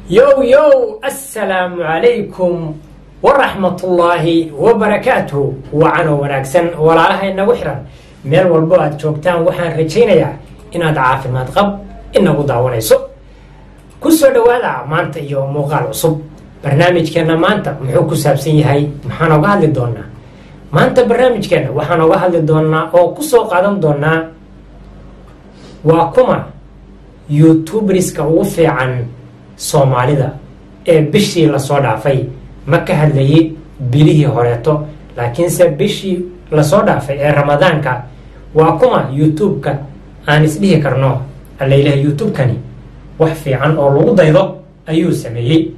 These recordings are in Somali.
yow yow assalaamu calaykum waraxmatullaahi wabarakaatuh wacanoo wanaagsan walaalaha inagu xiran meel walbo aad joogtaan waxaan rajaynayaa inaad caafimaad qab inagu daawanayso ku soo dhowaada maanta iyo muuqaal cusub barnaamijkeenna maanta muxuu ku saabsan yahay maxaan oga hadli doonaa maanta barnaamijkeenna waxaan oga hadli doonaa oo kusoo qaadan doonaa waa kuma youtubriska ugu fiican soomaalida ee bishii lasoo dhaafay ma ka hadlayay bilihii horeeto laakiinse bishii lasoo dhaafay ee ramadaanka waa kuma youtube-ka aan isdhihi karno allaylaha youtube-kani wax fiican oo lagu daydo ayuu sameeyey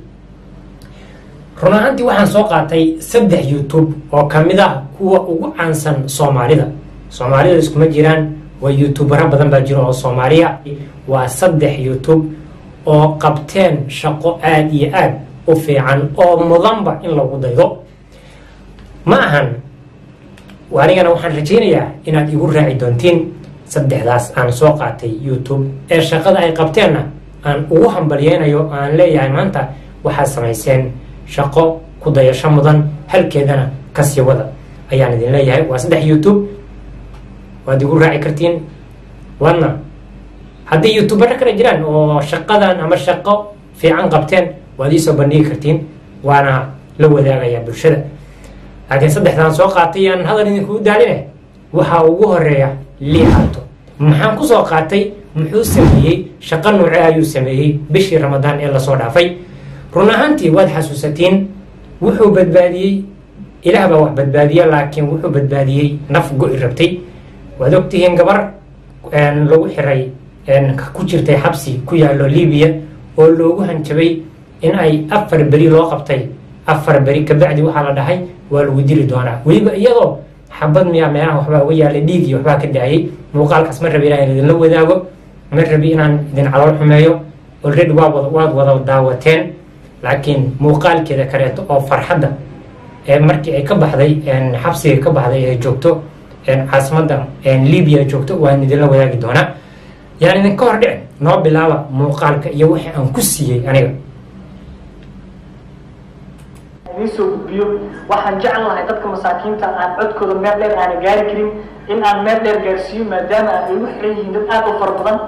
run ahaantii waxaan soo qaatay saddex youtube oo ka mid ah kuwa ugu caansan soomaalida soomaalida iskuma jiraan waa youtubero badan baa jiro oo soomaaliya waa saddex youtube oo qabteen shaqo aada iyo aad u fiican oo mudanba in lagu daydo ma ahan anigana waxaan rajaynayaa inaad igu raaci doontiin saddexdaas aan soo qaatay youtube ee shaqada ay qabteenna aan ugu hambalyeynayo aan leeyahay maanta waxaad samayseen shaqo ku dayasho mudan halkeedana kasii wada ayaan idin leeyahay waa saddex youtube waad igu raaci kartiin wadna haddii youtubero kale jiraan oo shaqadan ama shaqo fiican qabteen waad iisoo bandhigi kartiin waana la wadaagayaa bulshada laakiin saddexdaan soo qaatay aan hadal idinkuu daaline waxaa ugu horeeya liihaato maxaan kusoo qaatay muxuu sameeyey shaqo nuuce ayuu sameeyey bishii ramadaan ee lasoo dhaafay run ahaantii waad xasuusatiin wuxuu badbaadiyey ilaah baa wax badbaadiya laakiin wuxuu badbaadiyey naf go-i rabtay waad ogtihiin gabar lagu xiray ku jirtay xabsi ku yaalo libiya oo loogu hanjabay in ay afar beri loo qabtay afar beri kabacdi waxaa la dhahay waa lagu dili doonaa weliba iyadoo xabad miyaa meelaha waxbaa uga yaalay dhiig iyo waxbaa ka daayay muuqaalkaas ma rabi inaan idinla wadaago ma rabi inaan idin calool xumeeyo already waa wada waad wada daawateen laakiin muuqaalkeeda kaleeto oo farxadda ee markii ay ka baxday xabsiga ka baxday ee joogto caasimadda libiya joogto waan idinla wadaagi doonaa yaan idinka hor dhicin noo bilaaba muuqaalka iyo wixii aan ku siiyey aniga idiin soo gudbiyo waxaan jecel lahay dadka masaakiinta aan codkooda meel dheer aana gaari karin in aan meel dheer gaarsiiyo maadaama ay igu xiran yihiin dad aada u fara badan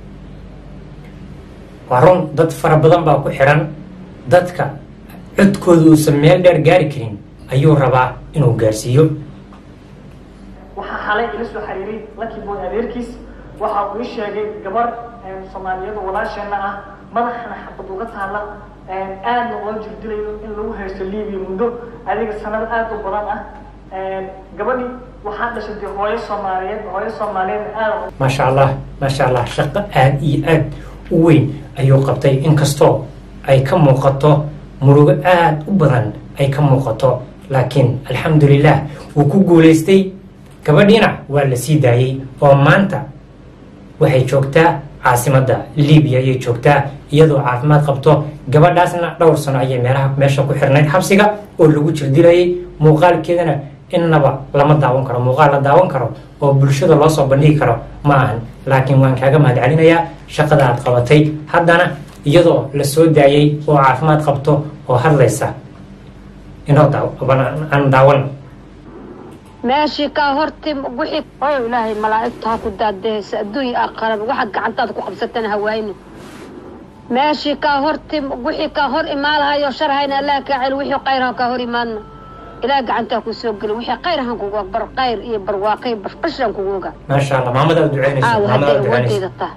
waa run dad fara badan baa ku xiran dadka codkooda uusan meel dheer gaari karin ayuu rabaa inuu gaarsiiyo waxaa xalay ila soo xiriiray lucky boy adeerkiis waxa uu ii sheegay gabar soomaaliyada walaasheenna ah madaxana xabad uga taalla aadna loo jirdilayo in lagu haysto libiya muddo adiga sanad aada u badan ah gabadhi waxaa dhashay dee hooyo soomaaliyeed hooyo soomaaliyeed aada maasha allah maasha allah shaqo aada iyo aad u weyn ayuu qabtay inkastoo ay ka muuqato murugo aada u badan ay ka muuqato laakiin alxamdulilah wuu ku guulaystay gabadhiina waa la sii daayey oo maanta waxay joogtaa caasimadda libiya ayay joogtaa iyadoo caafimaad qabto gabadhaasna dhowr sano ayay meelaha meesha ku xirnayd xabsiga oo lagu jirdilayay muuqaalkeedana innaba lama daawan karo muuqaal la daawan karo oo bulshada loo soo bandhigi karo ma ahan laakiin waan kaaga mahad celinayaa shaqada aad qabatay haddana iyadoo la soo daayey oo caafimaad qabto oo hadlaysa inoo aan daawan meeshii kaa horti wixii oo ilaahay malaa'igta ha ku daadehaysa adduunya aqaraba waxaad gacantaada ku qabsatana hawaayni meeshii kaa horti wixii kaa hor imaalahayo sharhayna allah kaa celi wixii qayr ha kaa hor imaadna ilaah gacantaa ku soo geli wixii qayr han kugu bar qayr iyo barwaaqay bashbashan kugu oga maasha allah maamada aad duceynaysa aawo maamada hadday aad duceynaysa awoodeyda taha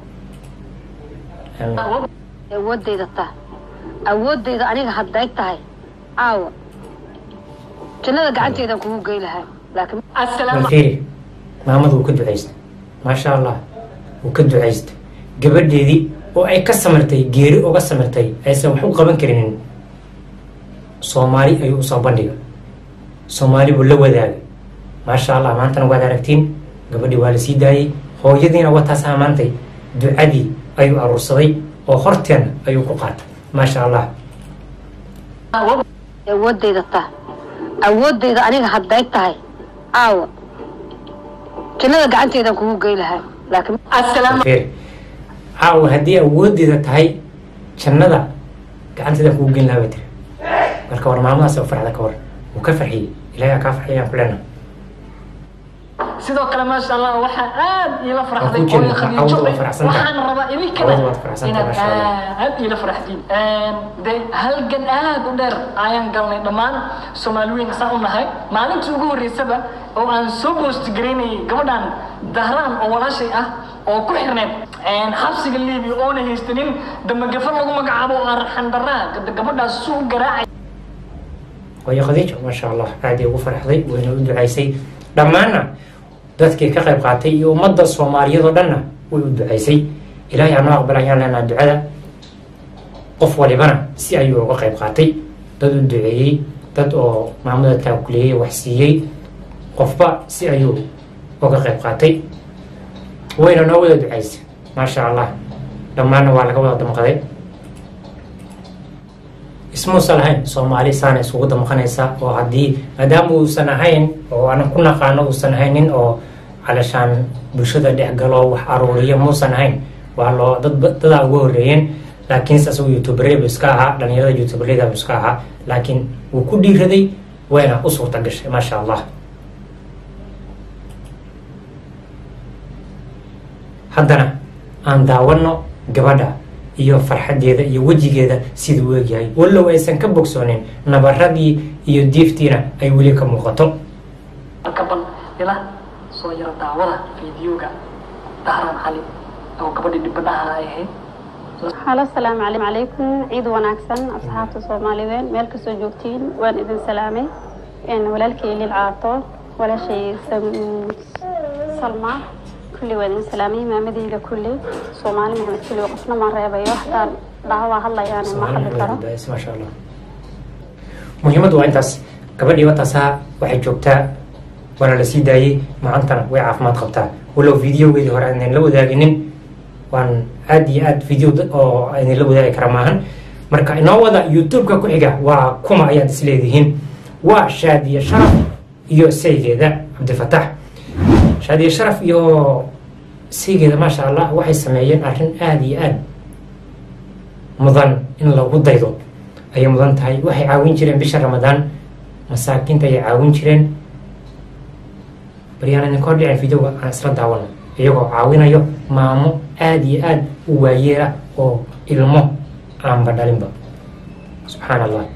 awoodeyda taha awoodeyda aniga hadday tahay aawo jannada gacanteedan kugu gey lahaa laakiin assalaamu walfiiri maamada wuu ka ducaystay maasha allah wuu ka ducaystay gabadheedii oo ay ka samirtay geeri uga samirtay aysan wax u qaban karinin soomaali ayuu usoo bandhiga soomaali buu la wadaagay maasha allah maantana waad aragtiin gabadhii waa la sii daayey hooyadiina wataas amaantay ducadii ayuu aruursaday oo horteena ayuu ku qaatay maasha allah awoodeyda taha awoodeyda aniga hadday tahay aawo jannada gacanteedan kugu gey lahaa laakiin assalaamu fiiri caawa haddii awoodeeda tahay jannada gacanteedaan kugu geyn lahaa bay tiri marka war maamadaas oo farxda ka war wuu ka farxiyey ilaahay aa kaa farxiyaan ku leenahay sidoo kale maasha allah waxaa aad iila farxday Waan ku jeednaa, hooyo Khadiijo cawada waa Bey. faraxsan tahay. waxaan rabaa idinkana Cawada waad faraxsan tahay, inaad maasha Allah. aad iila farxdiin de halgan aad u dheer ayaan galnay dhammaan soomaaliweyn saan u nahay maalintii ugu horreysaba oo aan soo boosti garaynayay gabadhan dahraan oo walaashay ah oo ku xirneed xabsiga liibiya oona haystanin damagafa lagu magacaabo oo arxan daraa gabadhaas suu u garaacay waayo khadiijo maasha allah aadii ugu farxday wayna u ducaysay dhammaanna dadkii ka qayb qaatay iyo ummadda soomaaliyeed oo dhanna way u ducaysay ilaahay anoo aqbal ayaan leenaha ducada qof walibana si ayuu uga qayb qaatay dad u duceeyey dad oo maamada taakuleeyey wax siiyey qofba si ayuu uga qayb qaatay wayna noo wada ducaysay maasha allah dhammaanna waa laga wada damqaday ismuusan ahayn soomaali saana isugu damqanaysa oo haddii maadaama uusan ahayn oo aanan ku naqaano uusan ahayn nin oo calashaan bulshada dhex galo wax aruuriya muusan ahayn waa loo dad dadaa uga horeeyeen laakiinse asagu youtuberada bu iska ahaa dhalinyarada youtuberada bu iska ahaa laakiin wuu ku dhiiraday wayna u suurta gashay maasha allah haddana aan daawano gabadha iyo farxadeeda iyo wejigeeda siduu u egyahay wallow aysan ka bogsoonin nabaradii iyo diiftiina ay weli ka muuqato kaban ila soo yaro daawada fiidiyowga dahraan cali oo gabadhii dhibanaha ay ahayd halo asalaamu calaykum ciid wanaagsan asxaabta soomaaliyeed meel kastoo joogtiin waan idin salaamay walaalkay liil caato walaashay salma kulli waan idin salaamay maamadeyda kulli soomaali maxamed kulli qofna ma reebayo hataa dhaawaa hadlayaan ma hadli karo maasha allah muhiimaddu waa intaas gabadhii wataasaa waxay joogtaa waana la sii daayey macantana way caafimaad qabtaa wallow videogeedii hore aynan la wadaaginin waan aad iyo aad video oo aynan la wadaagi kara maahan marka inoo wada youtube-ka ku xiga waa kuma ayaad isleedihiin waa shaadiye sharaf iyo saygeeda cabdifatax shaadiye sharaf iyo saygeeda maasha allah waxay sameeyeen arrin aada iyo aad mudan in lagu daydo ayay mudan tahay waxay caawin jireen bisha ramadaan masaakiinta ayay caawin jireen baryaan idin kor dhicin videoga aan isla daawano iyagoo caawinayo maamo aada iyo aada u waayeela oo ilmo aanba dhalinba subxaan allah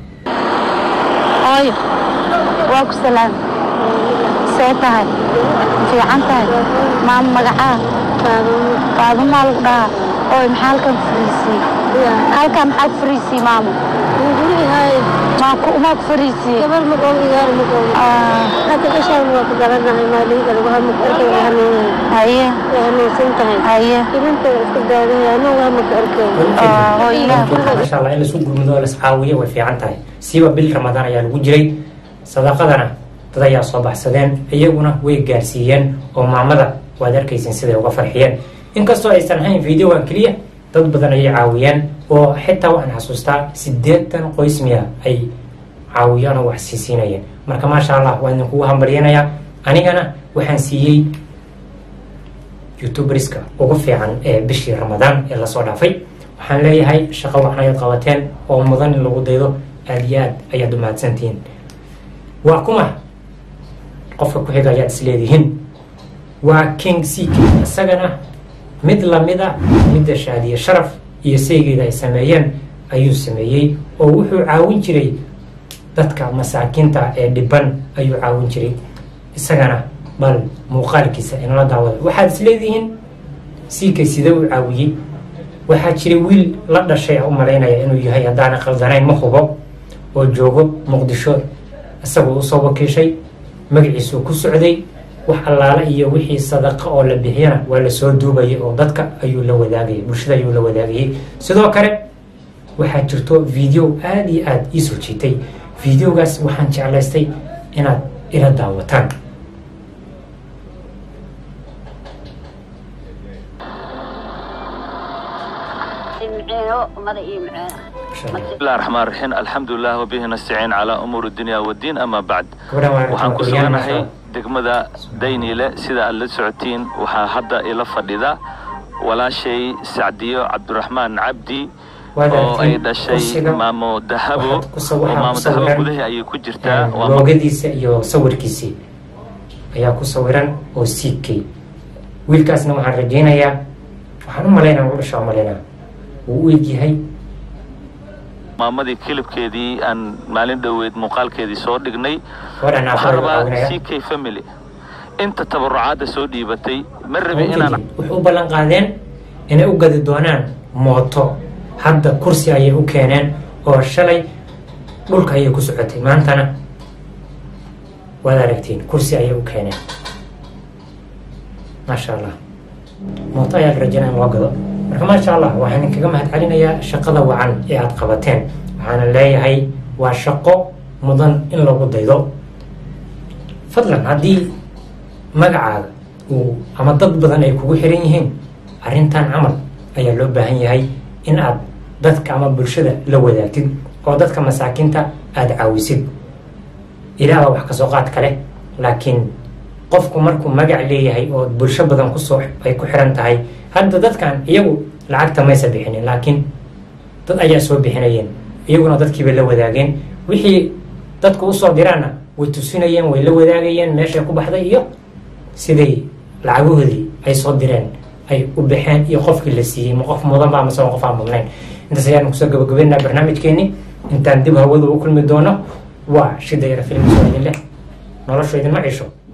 hooyo waa ku salaam see tahay fiican tahay maamo magacaa qaadumaa lagu dhahaa ooy maxaa halkan fariisii halkan maxaa ku fariisii maamo maa ku umaa ku fariisii gabar maqow igaar maqow hadda gashaan waa ku garanahay maaliga lagu hamuk arkay waa hanuunay haye waa hanuunsan tahay haye ibinta waa isku daadaya anuu waa maka arkay oo ilaah insha allah in lasu gurmudo oo las caawiyo way fiican tahay siiba bil ramadaan ayaa lagu jiray sadaqadana dad ayaa soo baxsadeen iyaguna way gaarsiiyeen oo maamada waad arkaysin siday uga farxiyeen inkastoo aysan ahayn videogan keliya dad badan ayay caawiyeen oo xitaa waxaan xasuustaa siddeetan qoys miya ay caawiyaan oo wax siisiinayeen marka maasha allah waan idinkugu hambalyanayaa anigana waxaan siiyey youtuberska ugu fiican ee bishii ramadaan ee lasoo dhaafay waxaan leeyahay shaqo waxan ayaad qabateen oo mudan in lagu daydo aada iyo aad ayaad u mahadsantihiin waa kuma qofka ku xiga ayaad isleedihiin waa king ck isagana mid lamid a midda shaadiye sharaf iyo saygeeda ay sameeyeen ayuu sameeyey oo wuxuu caawin jiray dadka masaakiinta ee dhiban ayuu caawin jiray isagana bal muuqaalkiisa inala daawada waxaad isleedihiin ck sidee u caawiyey waxaa jiray wiil la dhashay u malaynaya inuu yahay haddaana qaldanayn ma hubo oo joogo muqdisho isagoo usoo wakiishay magaciisuu ku socday wax allaala iyo wixii sadaqa oo la bixiyana waa lasoo duubayay oo dadka ayuu la wadaagayay bulshada ayuu la wadaagayay sidoo kale waxaa jirto video aada iyo aada ii soo jiitay videogaas waxaan jeclaystay inaad ila daawataan بسم الله الرحمن الرحيم الحمد لله وبه نستعين على أمور الدنيا والدين أما بعد gabadhan waa waxaan ku Korean, suganahay degmada dayniile sida aad la socotiin waxaa hadda ila fadhida walaashay sacdiyo cabdiraxmaan cabdi Waad oo aragtay ay dhashay kursiga. maamo dahabo Waxaad ku saw- oo waxaa maamo ku dahabo sawiran, gudaha ayay ku jirtaa waa ma- loogadiisa iyo sawirkiisii ayaa ku sawiran oo siigkay wiilkaasna waxaan rajaynayaa waxaan u malaynaa u dhashaa malaynaa wuu u egyahay maamadii kilibkeedii aan maalin dhoweed muuqaalkeedii soo dhignay gabadhan waxaan aakhirada rabaa caawinaya c k family inta tabarucaadda soo dhiibatay ma rabi inaan waxay u ballan qaadeen inay u gadi doonaan mooto hadda kursi ayay u keeneen oo shalay dhulka ayay ku socotay maantana waad aragtiin kursi ayay u keeneen maasha allah mooto ayaa la rajaynaya in loo gado marka maasha allah waxaan idinkaga mahad celinayaa shaqada wacan ee aada qabateen waxaana leeyahay waa shaqo mudan in lagu daydo fadlan haddii magacaaga uu ama dad badan ay kugu xiran yihiin arrintan camal ayaa loo baahan yahay in aad dadka ama bulshada la wadaagtid oo dadka masaakiinta aada caawisid ilaah wax kasoo qaad kale laakiin qofku markuu magac leeyahay oo bulsho badan kusoo ay ku xiran tahay hadda dadkan iyagu lacagta maysa bixinin laakiin dad ayaa soo bixinayeen iyaguna dadkiibay la wadaageen wixii dadku usoo diraanna way tusinayeen way la wadaagayeen meeshay ku baxday iyo siday lacagahoodii ay soo direen ay u baxeen iyo qofkii la siiyey ma qof mudan ba amase qof aan mudnayn intaas ayaan kusoo gabagabeynaa barnaamijkeeni intaan dib hawada u kulmi doono waa shida yara filim soo idin leh noloshu idinma cisho